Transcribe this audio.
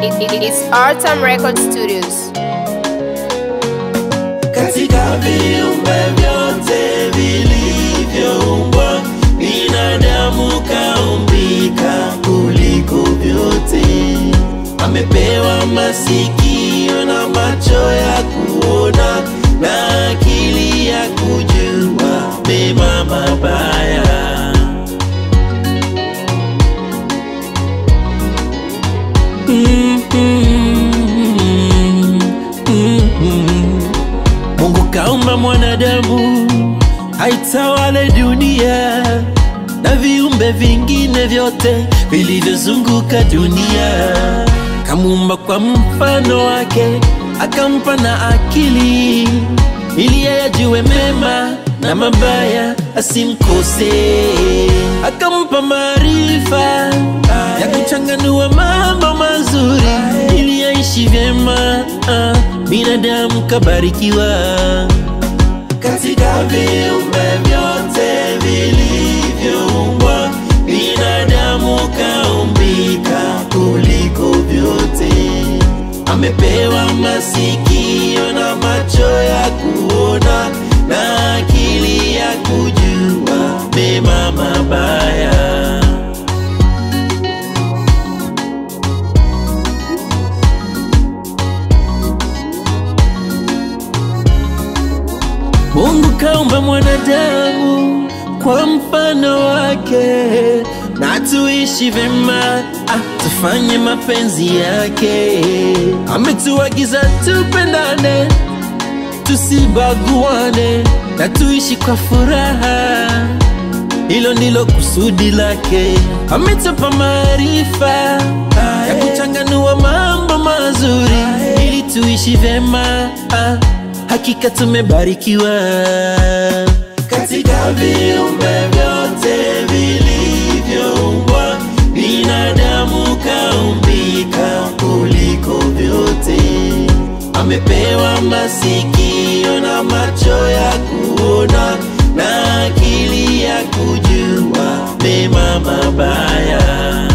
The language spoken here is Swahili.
It, it, it's Artam Record Studios. Katika viumbe vyote vilivyoumbwa, binadamu kaumbika kuliko vyote. Amepewa masikio na macho ya kuona na akili ya kujua mema mabaya. Mungu kaumba mwanadamu aitawale dunia na viumbe vingine vyote vilivyozunguka dunia. Kamuumba kwa mfano wake, akampa na akili ili yeye ajue mema na mabaya asimkose. Akampa maarifa ya kuchanganua mambo mazuri ili aishi vyema. Ah, binadamu kabarikiwa katika viumbe vyote vilivyoumbwa, binadamu kaumbika kuliko vyote. Amepewa masikio na macho ya kuona na akili ya kujua mema mabaya. Mungu kaumba mwanadamu kwa mfano wake, na tuishi vyema, ah, tufanye mapenzi yake. Ametuagiza tupendane, tusibaguane, na tuishi kwa furaha. Hilo ndilo kusudi lake. Ametupa maarifa ya kuchanganua mambo mazuri ili tuishi vyema. Ah, hakika tumebarikiwa katika viumbe vyote vilivyoumbwa, binadamu kaumbika kuliko vyote. Amepewa masikio na macho ya kuona na akili ya kujua mema mabaya.